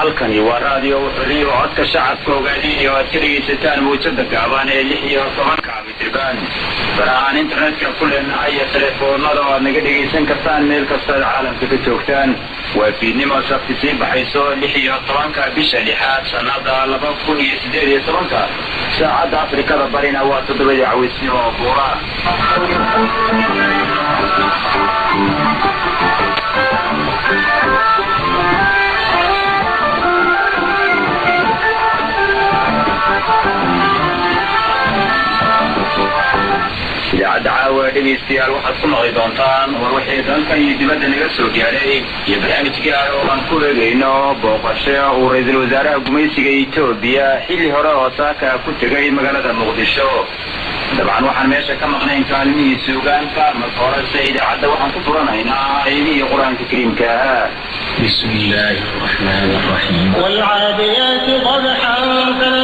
halkani waa raadiyo xuriyo codka shacabka ogaadiin oo aad ka dhegaysataan muujada gaaban ee lix iyo tobanka mitriban barahaan internetka ku leenahay iyo telefoonada oo aad naga dhegaysan kartaan meel kastaad caalamka ka joogtaan waa fiidnimo sabti sii baxayso lix iyo tobanka bisha lixaad sanada laba kun iyo sideed iyo tobanka saacadda afrikada barina waa toddobadii cawaysnimo oo buura idaacadda caawa dhegaystayaal waxaad ku maqli doontaan war wixii dalkan iyo dibadda naga soo gaadhay iyo barnaamij gaar oo aan ku eegayno booqasho uu ra-iisul wasaaraha gumaysiga etoobiya xilli hore oo saaka ku tegay magaalada muqdisho dabcan waxaan meesha ka maqnayn kaalmihii suugaanka marka horese idaacadda waxaan ku furanaynaa aydihii qur-aanka kariimka ahaa بسم الله الرحمن الرحيم والعاديات ضبحا